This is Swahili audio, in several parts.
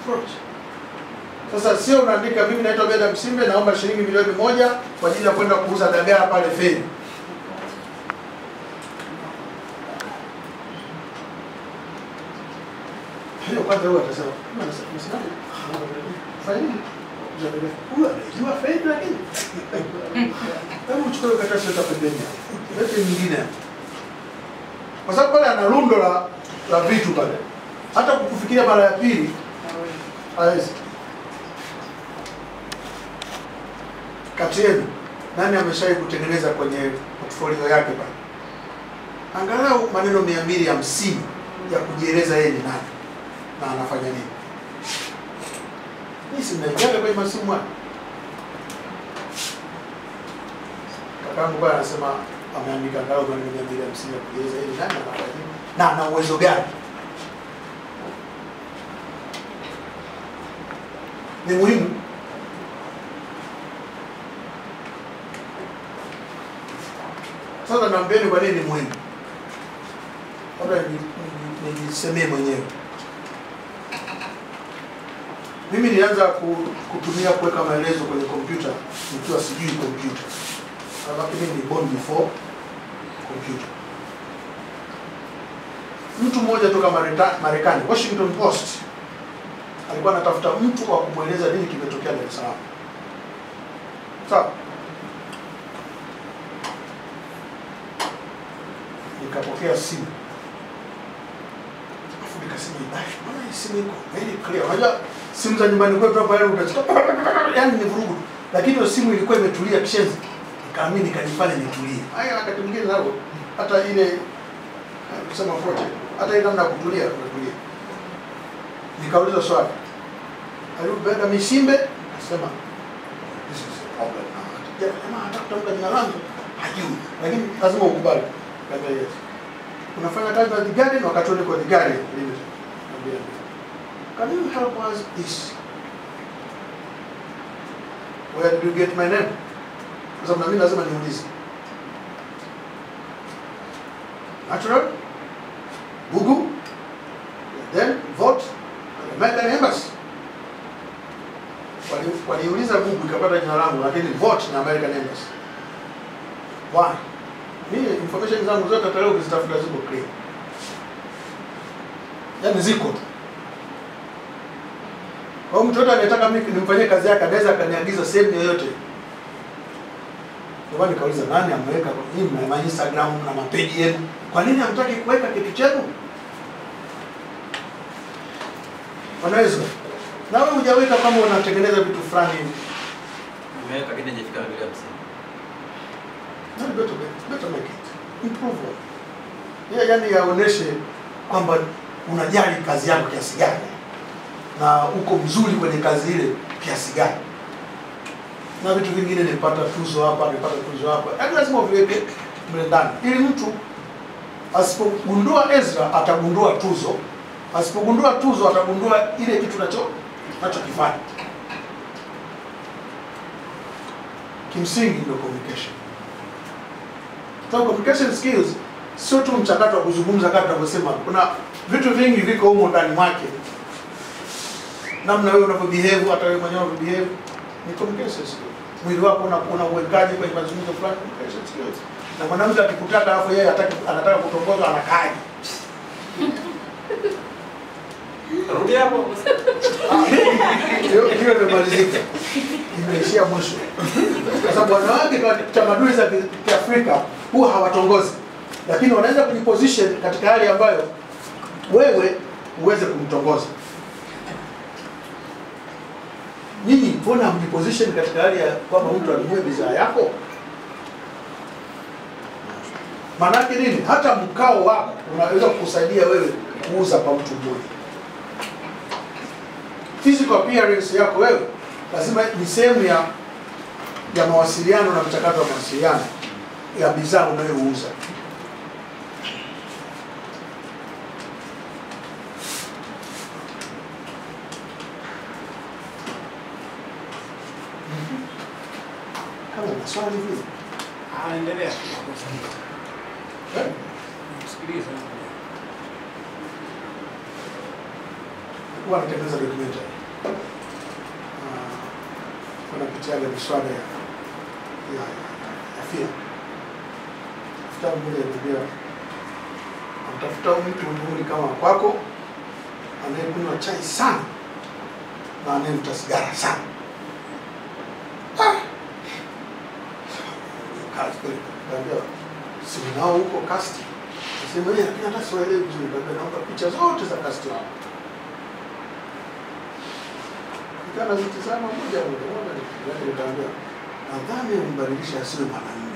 approach. Sasa sio unaandika mimi naitwa Beda Msimbe naomba shilingi milioni moja kwa ajili ya kwenda kuuza dagaa pale feri. Hiyo kwanza huwa atasema, "Mbona unasema- unasemaje? Fanya nini?" Huyu anajua fedha lakini. Hebu uchukue hiyo karatasi weka pembeni. hapo. Lete nyingine. hapo. Kwa sababu pale ana rundo la la vitu pale. Hata kukufikiria mara ya pili hawezi. Kati yenu nani ameshawahi kutengeneza kwenye portfolio yake pale? Angalau maneno mia mbili hamsini ya kujieleza yeye ni nani na anafanya nini. Hii si mnaingiaga kwenye masimu haya. Kakangu bwana anasema ameandika angalau maneno mia mbili hamsini ya kujieleza yeye ni nani na anafanya nini na ana uwezo gani. Ni muhimu Sasa naambieni kwa nini ni muhimu. Labda ni- ni- nijisemee mwenyewe. Mimi nilianza ku- kutumia kuweka maelezo kwenye kompyuta nikiwa sijui kompyuta. Alafu mimi ni born before kompyuta. Mtu mmoja toka Mareta- Marekani, Washington Post, alikuwa anatafuta mtu wa kumweleza nini kimetokea Dar es Salaam. Sawa? nikapokea simu afu nikasema "Ai, mbona hii simu iko very clear unajua simu za nyumbani kwetu hapa yani utachika yani ni vurugu tu. lakini hiyo simu ilikuwa imetulia kishenzi nikaamini nikajifanya nitulie haya wakati mwingine nao hata ile eh, kusema kote hata ile namna ya kutulia unatulia nikauliza swali alibenda misimbe akasema this is a problem now jamaa hata kutamka jina langu hajui lakini lazima ukubali Kaambia yes. Unafanya kazi na The Guardian wakati ule kwa The Guardian Limited. Kaambia ndio. Can you help us this? Where did you get my name? Kwa sababu na mimi lazima niulize. Natural? Google? Then vote? American Embassy? Wali- Waliuliza Google ikapata jina langu lakini vote na American Embassy. Why? Mimi information zangu zote hata leo ukizitafuta ziko clear. Yaani ziko tu. Kwa hiyo mtu yote anayetaka mimi nimfanyie kazi yake anaweza akaniagiza sehemu yoyote. Ndio maana nikauliza nani ameweka kwa nini mna ma Instagram na mapeji yenu? Kwa nini hamtaki kuweka kitu chenu? Wanaweza. Na wewe hujaweka kama unatengeneza vitu fulani hivi. Nimeweka lakini hajafika milioni hamsini. No, better, better make it. Improve it. Yeah, yani yaoneshe kwamba unajali kazi yako kiasi gani na uko mzuri kwenye kazi ile kiasi gani. Na vitu vingine nipata tuzo hapa, nipata tuzo hapa. Yaani lazima uviweke mle ndani ili mtu asipogundua Ezra atagundua tuzo, asipogundua tuzo atagundua ile kitu nacho nachokifanya. Kimsingi ndio communication. So communication skills sio tu mchakato wa kuzungumza kama tunavyosema. Kuna vitu vingi viko humo ndani mwake, namna wewe unavyobehave, hata wewe mwenyewe unavyobehave ni communication skills. Mwili wako una una uwekaji kwenye mazungumzo fulani, communication skills. Na mwanamke akikutaka alafu yeye hataki anataka kutongozwa anakaaje? Rudi hapo. Hiyo hiyo imemalizika, imeishia mwisho, kwa sababu wanawake kwa tamaduni za ki- Kiafrika huwa hawatongozi, lakini wanaweza kujiposition katika hali ambayo wewe uweze kumtongoza. Nyinyi mbona mjiposition katika hali ya kwamba mtu anunue bidhaa yako? Maanake nini? Hata mkao wako unaweza kukusaidia wewe kuuza kwa mtu mmoja physical appearance yako wewe lazima ni sehemu ya ya mawasiliano na mchakato wa mawasiliano ya bidhaa unayouza. Kama una swali vile Ah, endelea. eh? Sikiliza. huwa anatengeneza documentary. Ah, wanapitiaga miswada ya ya ya filamu. Tafuta mmoja ananiambia anatafuta mtu mzuri kama kwako anayekunywa chai sana na anayevuta sigara sana. Ah! Kazi kweli. Kaambia simu nao huko kasti. Nasema yeye lakini hata siwaelewi vizuri. Kaambia naomba picha zote za kasti wao. Nikaa nazitizama moja moja moja nikaangalia nikaambia nadhani umbadilisha asiwe mwanamume.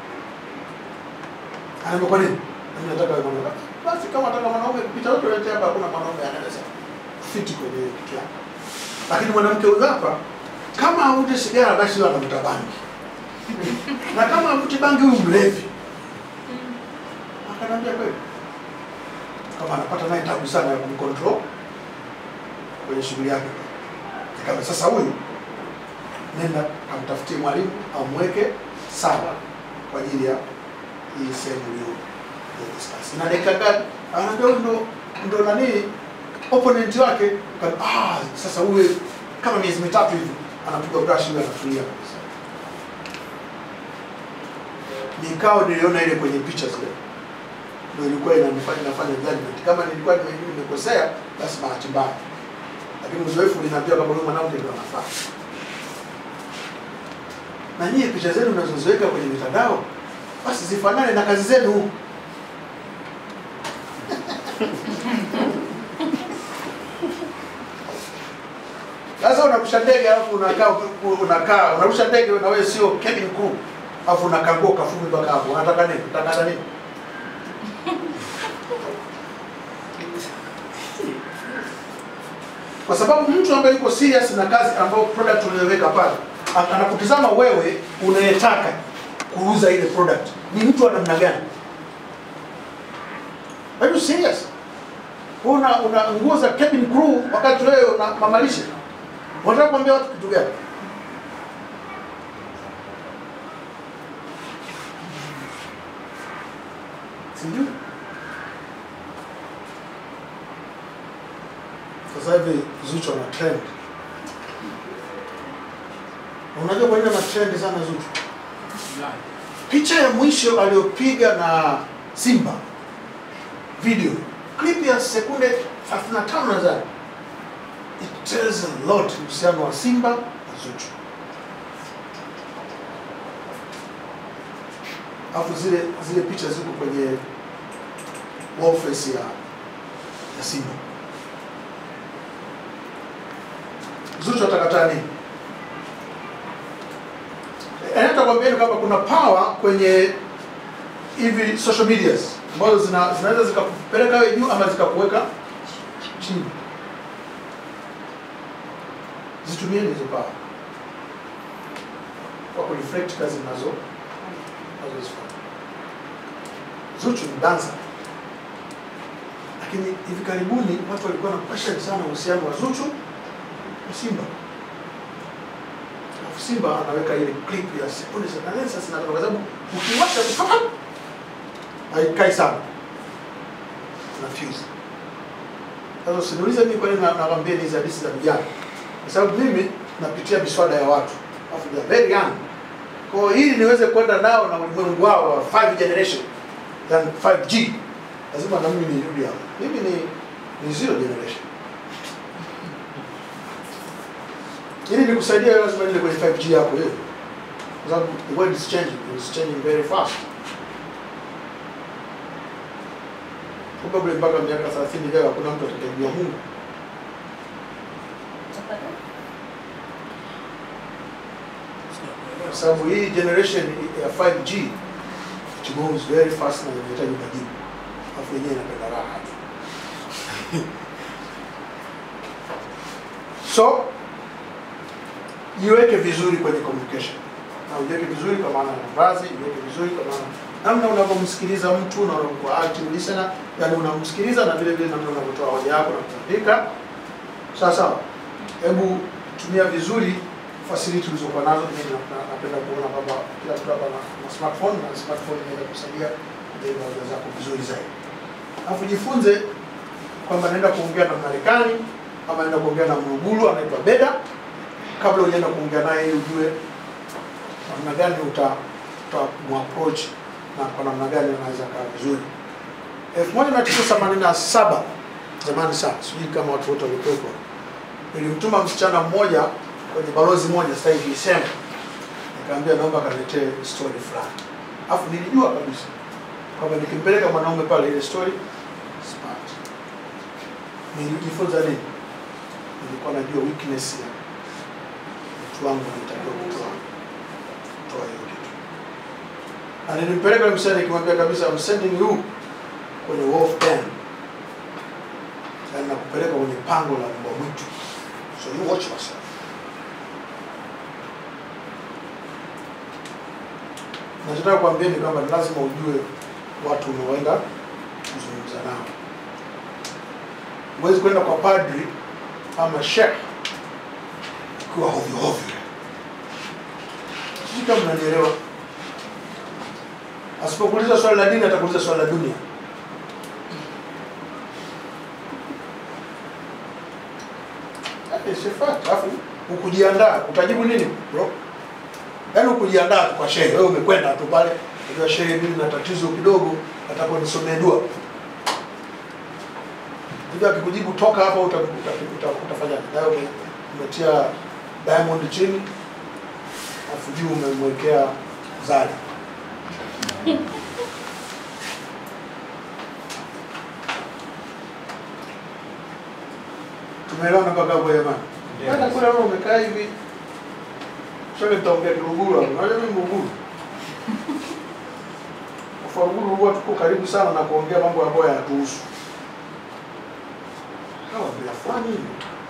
Anaambia kwa nini? Mimi nataka awe mwanaume. Basi kama nataka mwanaume picha yote yote hapa hakuna mwanaume anaweza fiti kwenye kitu yako. Lakini mwanamke huyu hapa kama avute sigara basi huyo anavuta bangi. na kama avuti bangi huyu mlevi. Akaniambia kweli. Kama anapata naye tabu sana ya kumcontrol kwenye shughuli yake. Nikamwambia sasa huyu nenda kamtafutie mwalimu amweke sawa kwa ajili ya hii sehemu hiyo ya discuss. Na dakika gani? Anaambia huyu ndo ndo nani opponent wake. Ka- Ah, sasa huyu kama miezi mitatu hivi anapiga brush huyu anatulia kabisa. Nikao niliona ile kwenye picha zile. Ndio ilikuwa inanifanya nafanya judgment. Kama nilikuwa nime- nimekosea basi bahati mbaya. Lakini uzoefu uliniambia kama huyu mwanamke ndio anafaa. Na nyie picha zenu mnazoziweka kwenye mitandao basi zifanane na kazi zenu. Sasa unarusha ndege alafu unakaa unakaa unarusha ndege na wewe sio cabin crew. Alafu unakagua kafumi mpaka hapo. Unataka nini? Unataka nini? Kwa sababu mtu ambaye yuko serious na kazi ambayo product unayoweka pale, a- anakutizama wewe unayetaka kuuza ile product. Ni mtu wa namna gani? Are you serious? Wewe Una una nguo za cabin crew wakati wewe una mamalishe. Unataka kuambia watu kitu gani? Sijui. Sasa hivi Zuchu ana trend. Unajua kwa nini ana trend sana Zuchu? Picha ya mwisho aliyopiga na Simba video clip ya sekunde 35 nadhani. It tells a lot uhusiano wa Simba na Zuchu. Alafu zile zile picha ziko kwenye wall face ya ya Simba. Zuchu atakataa nini? Eh, nitakwambieni kwamba kuna power kwenye hivi social medias ambazo zina, zinaweza zikakupeleka wewe juu ama zikakuweka chini. Zitumieni hizo power kwa kureflect kazi nazo nazozifanya. Zuchu ni dancer, lakini hivi karibuni watu walikuwa na question sana uhusiano wa Zuchu na Simba. Alafu Simba anaweka ile clip ya sekunde za na lensa zinatoka kwa sababu ukiwasha tu papa haikai sana. Na fuse. Sasa usiniulize mimi kwa nini na- nawaambia hizi hadithi za vijana. Kwa sababu mimi napitia miswada ya watu. Alafu they are very young. Kwa hiyo ili niweze kwenda nao na ulimwengu wao wa 5 generation than 5G. Lazima na mimi nirudi hapo. Mimi ni ni zero generation. ili nikusaidia wewe lazima niende kwenye 5G yako wewe. Kwa sababu the world is changing, it's changing very fast. Probably mpaka miaka 30 ijayo hakuna mtu atakayejua Mungu. Kwa sababu hii generation ya 5G it moves very fast na inahitaji majibu. Alafu yenyewe inapenda raha tu. So jiweke vizuri kwenye communication na ujiweke vizuri kwa maana ya mavazi, jiweke vizuri kwa maana namna unavyomsikiliza mtu na unakuwa active listener, yani unamsikiliza na vile vile namna unavyotoa hoja yako na kuandika. Sawa sawa. Hebu tumia vizuri facility ulizokuwa nazo. Mimi na- na- napenda kuona kwamba kila mtu hapa na- na smartphone na smartphone inaweza kusaidia kujenga hoja zako vizuri zaidi. Alafu jifunze kwamba naenda kuongea na Marekani ama enda kuongea na Mrugulu anaitwa Beda, kabla hujaenda kuongea naye ili ujue namna gani uta utamapproach na kwa namna gani anaweza kaa vizuri. 1987 zamani sana, sijui kama watu wote walikuwepo, nilimtuma msichana mmoja kwenye balozi moja sasa hivi isema, nikamwambia naomba kaniletee story fulani, alafu nilijua kabisa kwamba nikimpeleka mwanaume pale ile story sipati. Nilijifunza nini? Nilikuwa najua weakness ya mtu wangu, nitakiwa kutoa kutoa hiyo kitu, na nilimpeleka yule msichana nikimwambia kabisa, I'm sending you kwenye wolf den, yaani nakupeleka kwenye pango la mbwa mwitu, so you watch yourself. Nachotaka kuambieni kwamba ni lazima ujue watu unaoenda kuzungumza nao. Huwezi kwenda kwa padri ama shekh ukiwa hovyo hovyo. Sijui kama mnanielewa. Asipokuuliza swali la dini, atakuuliza swali la dunia. Eh, sifati. Alafu ukujiandaa, utajibu nini bro? Yaani ukujiandaa tu kwa shehe, wewe umekwenda tu pale, unajua shehe, mimi na tatizo kidogo, nataka nisomee dua. Hivi akikujibu toka hapa, uta, uta, uta, utafanyaje? Nawe ume- umetia diamond chini, alafu juu umemwekea zari. Tumeelewana mpaka hapo jamani? Hata kule wewe umekaa hivi. Sasa nitaongea Kiruguru hapo. Unajua mimi Mruguru. Kwa Ruguru huwa tuko karibu sana na kuongea mambo ambayo yanatuhusu. Hawa bila fulani hivi.